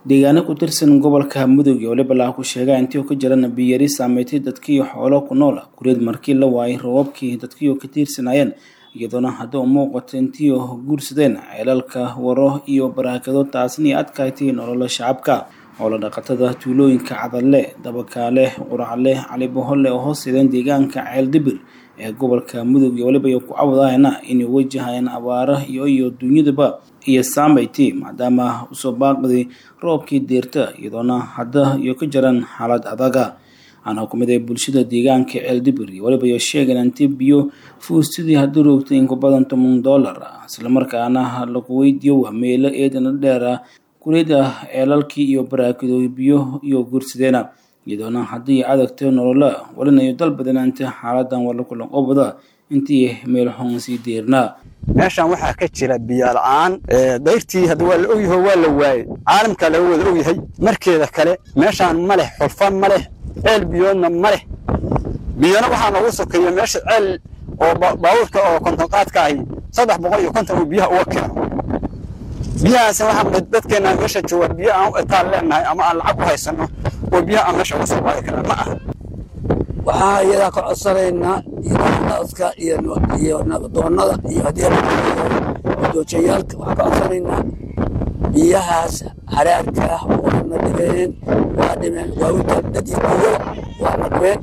deegaano ku tirsan gobolka mudug iyo waliba laha ku sheegaa intii uu ka jirana biyari saameeytay dadkiiyo xoolo ku nool kureed markii la waayay roobabkii dadkiiyo ka tiirsanayeen iyadoona hadda u muuqato intii guursadeen ceelalka waro iyo baraakado taasna adkaaytay nolola shacabka xoolo dhaqatada tuulooyinka cadalle dabakaale quracle cali boholle oo hoos sideen deegaanka ceel dibir ee gobolka mudug iyo waliba ku cawdayana inay wajahayaan abaara iyo iyo dunyadaba iyo saameyti maadaama usoo baaqday roobkii deerta iyadoona hadda iyo ka jiraan xaalad adaga ana kumid ee bulshada deegaanka ceel dibir iyo waliba iyo sheegan intii biyo fuustidii haddii roogtay in ku badan toban dollar islamarkaana lagu weydiiyo meelo eedana dheera kureeda ceelalkii iyo baraakado biyo iyo guursadeena iyadoona haddii adagto nolola walinayo dalbadanaanta xaaladan wala kulan qobada intii meel xun sii deernaa meeshan waxaa ka jira biyo la-aan dayrtii hadda waa la ogyaho waa la waayey caalamkaa laga wada ogyahay markeeda kale meeshaan ma leh xulfan ma leh ceel biyoodna ma leh biyona waxaa noogu sokeeya meesha ceel oo baabuurka oo kontonqaadka ahi saddex boqol iyo konton uu biyaha uga keeno biyahaasna waxaa dadkeenna meesha jooga biyo aan u etaan leenahay ama aan lacag u haysano oo biyaha aan meesha uga soo qaadi karna ma aha waxaa iyadaa ka codsanaynaa naska iyo naqdoonada iyo haddii waxaa ka codsanaynaa biyahaas haraarka ah waana dhibeen waa dhimeen waa u dad iyo biyo waana dhibeen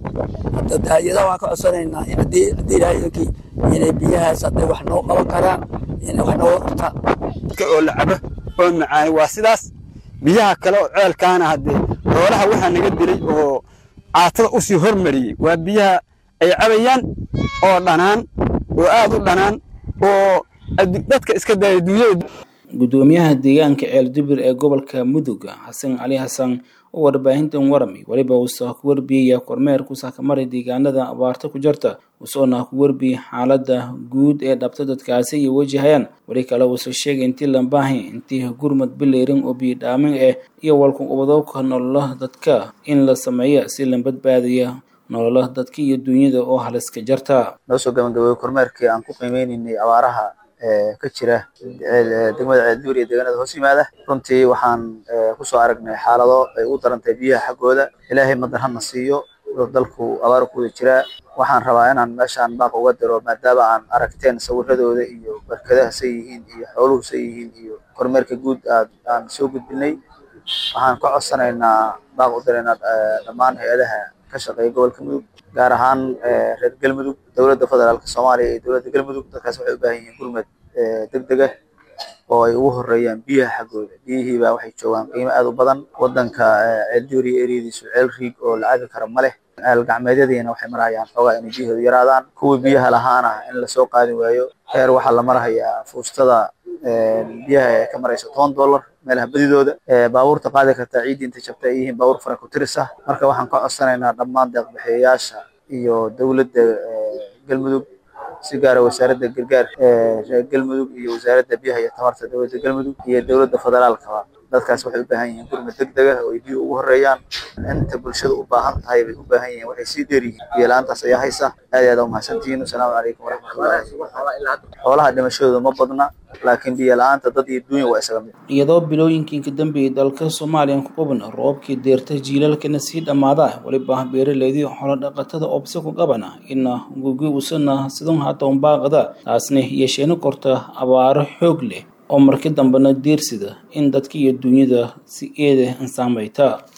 hayada waxaa ka codsanaynaa haddii ilaahayakii inay biyahaas hadday wax noo qaban karaan inay wax nooga qabtaan oo la cabo oo macaani waa sidaas biyaha kale oo ceelkaana haddee xoolaha waxaa naga dilay oo caatada u sii hormariyey waa biyaha ay cabayaan oo dhanaan oo aad u dhanaan oo dadka iska daaya duunyada gudoomiyaha deegaanka ceel dibir ee gobolka mudug xasan cali xasan oo warbaahintan waramay waliba uusa ku warbiyaya kormeerku saakamaray deegaanada abaarta ku jirta usoona ku warbiyey xaalada guud ee dhabta dadkaasi iyo wajahayaan weli kale uuse sheegay intii lambaahi intii gurmad bileyrin oo biyodhaamin ah iyo walkuqubadooka nolola dadka in la sameeya si la badbaadaya nolola dadka iyo duunyada oo haliska jarta noo soo gabagabooy kormeerkii aan ku qiimeynaynay abaaraha ka jira degmada ceeldibir iyo deegaanada hoos yimaada runtii waxaan kusoo aragnay xaalado ay u darantay biyaha xaggooda ilaahay madan hana siiyo dalku abaar ku wada jiraa waxaan rabaa inaan meeshaan baaq uga diro maadaama aan aragteen sawiradooda iyo barkadaha say yihiin iyo xooluhu say yihiin iyo kormeerka guud aad aan soo gudbinay waxaan ka codsanaynaa baaq u diraynaa dhammaan hay-adaha ka shaqeeya gobolka mudug gaar ahaan reer galmudug dowladda federaalka soomaaliya iyo dowladda galmudug dadkaas waxay u baahan yihiin gurmad deg deg ah oo ay ugu horeeyaan biyaha xaggooda biyihiibaa waxay joogaan qiimo aad u badan wadanka ceeldibir iyo eriyadiisu ceel riig oo la cabi kara ma leh ceel gacmeedyadiina waxay marahayaan xoogaa inay biyahoodu yaraadaan kuwii biyaha lahaana in lasoo qaadi waayo heer waxaa la marahayaa fuustada biyaha ee ka maraysa toban dollar meelaha badidooda baabuurta qaadi kartaa ciiddii intay jabta ay yihiin baabuur fara ku tiris ah marka waxaan ka codsanaynaa dhammaan deeqbixiyayaasha iyo dowladda galmudug si gaara wasaaradda gargaarka reer galmudug iyo wasaaradda biyaha iyo tamarta dowladda galmudug iyo dowladda federaalkaba dadkaas waxay u baahan yihiin gurmad deg deg ah oo ay biyo ugu horeeyaan inta bulshada u baahan tahay bay u baahan yihiin waxay sii dheer yihiin biyo la-aantaas ayaa haysa aad iyo aad umahadsantihiin wasalaamu calaykum waraxmatullahi xoolaha dhimashadooda ma badna laakiin biyo la-aanta dad iyo duunya waa isaga mid iyadoo bilooyinkii ka dambeeyay dalka soomaaliya ku qaban roobkii deerta jiilaalkana sii dhammaada weliba beeraleydii xoolo dhaqatada obse ku qabana ina gugi usana sidun hata unbaaqada taasna yeesheeni korta abaaro xoog leh oo markii dambena deersida in dadka iyo duunyada si eeda insaamayta